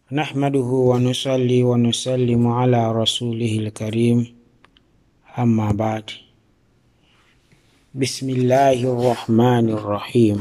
نحمده ونصلي ونسلم على رسوله الكريم أما بعد بسم الله الرحمن الرحيم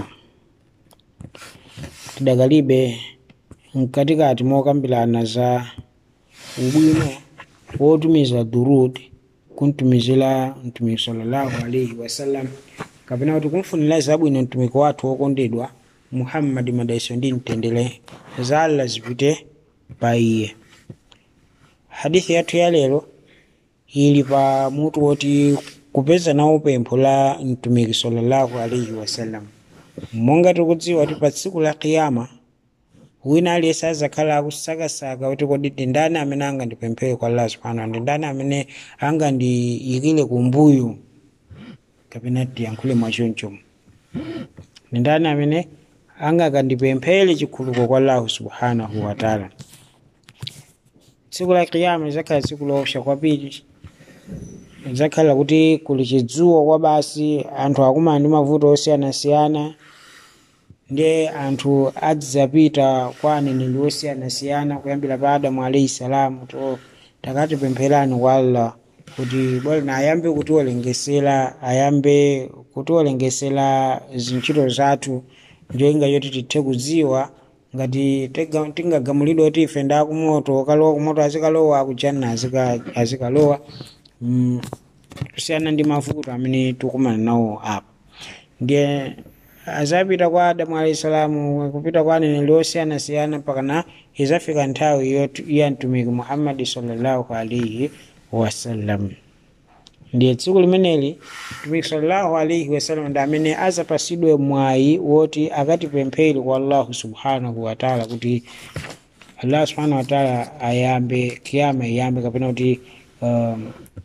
tidakalibe mkatikati mokambirana za ubwino wotumiza durud kuntumizira mtumiki sallallahu alaihi wasallam kapena kuti kumfunira zabwino mtumiki wathu wokondedwa muhammadi madaiso ndi mtendere za allah zipite pa iye hadithi yathu ya lero ili pa mutu woti kupeza nawo pempho la mtumiki sallallahu alaihi wasallam monga tikudziwa kuti pa tsiku la kiyama wina aliyense azakhala akusakasaka kuti kodi ndi ndani amene angandipemphere kwa allah subhanahu ndi ndani amene angandiyikire kumbuyo kapena tiyankhule mwachoncho ndi ndani amene angakandipemphere chikhuluko kwa allahu subhanahu wataala tsiku la kiyama lizakhala tsiku loopsa kwambiri lizakhala kuti kuli chidzuwa kwa basi anthu akumana ndi mavuto osiyanasiyana ndiye anthu adzapita kwa aneneri osiyanasiyana kuyambira pa adamu alaihi salamu to takatipempherani kwa allah kuti bwana ayambe kutiwolengesera ayambe kutiwolengesera zintchito zathu njoyinga yoti tithe kudziwa ngati tega- tingagamulidwe kuti ife nda kumoto okalowa kumoto azikalowa akujanna azika- azikalowa mm, kusiyana ndi mavuto amene tikumana nawo apa ndiye azapita kwa adamu alahi salamu kupita kwa aneneri osiyanasiyana pakana izafika nthawi yoti- ya mtumiki muhammadi sallallahu alaihi wasallam ndiye tsiku limeneli mtumiki sallallahu alaihi wasallam ndi amene azapasidwe mwayi woti akatipemphere kwa allahu subhanahu wataala kuti allah subhanahu wataala ayambe kiyama iyambe kapena kuti um,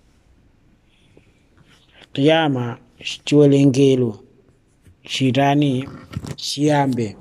kiyama chiwerengero chitani chiyambe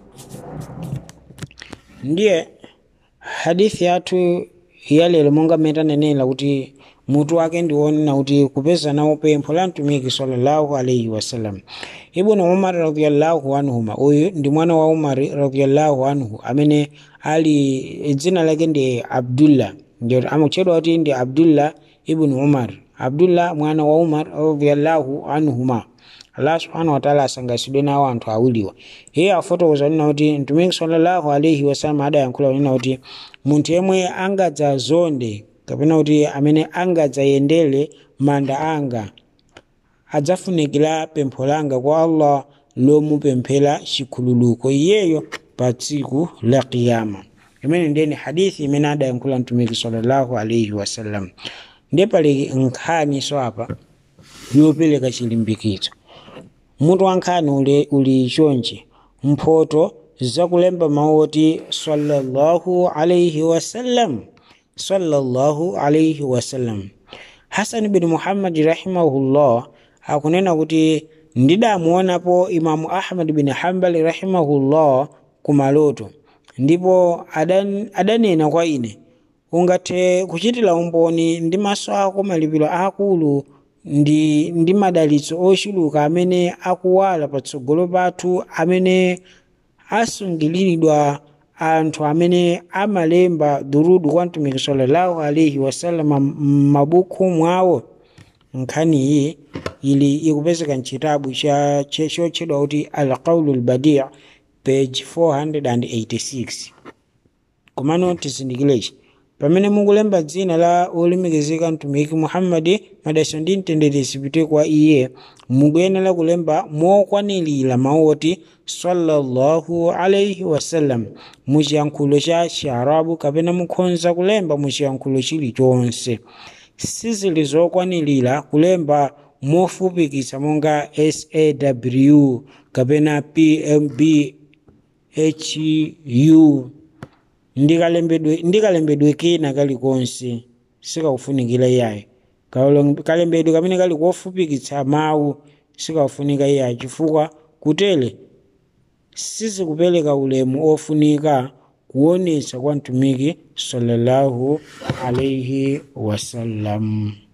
ndiye hadithi yathu yalero monga mmene tanenera kuti mutu wake ndiwonena kuti kupeza nawo pempho la mtumiki sallallahu alaihi wasallam ibnu umar radiallahu anhuma uyu ndi mwana wa umari radiallahu anhu amene ali dzina lake ndi abdullah ndio amutchedwa kuti ndi abdullah ibnu umar abdullah mwana wa umar radiallahu anhuma allah subhanahu wataala asangasidwe nawo anthu awiriwa iye afotokoza nena kuti mtumiki sallallahu alaihi wasallam adayankhula nena kuti munthu yemwe angadzazonde kapena kuti amene angadzayendere manda anga adzafunikira pempho langa kwa allah lomupemphera chikhululuko iyeyo pa tsiku la kiyama imene ndiyeni hadithi imene adayankhula mtumiki sallallahu alaihi wasallam ndiye pali nkhani so apa yopereka chilimbikitso mutu wa nkhani uli, uli chonchi mphoto zakulemba mawu oti sallallahu alaihi wasallam sallallahu alaihi wasallam hasan bin muhammadi rahimahullah akunena kuti ndidamuonapo imamu ahmad bin hambali rahimahullah kumaloto ndipo adan, adanena kwa ine ungathe kuchitira umboni ndi maso ako malipiro akulu ndi, ndi madalitso ochuluka amene akuwala patsogolo pathu amene asungiliridwa anthu amene amalemba durudu kwa mtumiki sallallahu alaihi wasallam m'mabuku mwawo nkhani iyi ili ikupezeka mchitabu cha chotchedwa kuti alqaulu lbadi page 486 komano tizindikirechi pamene mukulemba dzina la olemekezeka mtumiki muhammadi madalitso ndi mtendere zipite kwa iye mukuyenera kulemba mokwanirira mawu oti sallallahu alaihi wasallam muchiyankhulo cha chiarabu kapena mukhoza kulemba muchiyankhulo chilichonse sizili zokwanirira kulemba mofupikitsa monga saw kapena pmb hu ndikalembedwe ndikalembedwe kena kalikonse sikakufunikira iyayi kalembedwe kamene kali kofupikitsa mawu sikakufunika iyayi chifukwa kutere sizikupereka ulemu ofunika kuonetsa kwa mtumiki sallallahu alaihi wasallam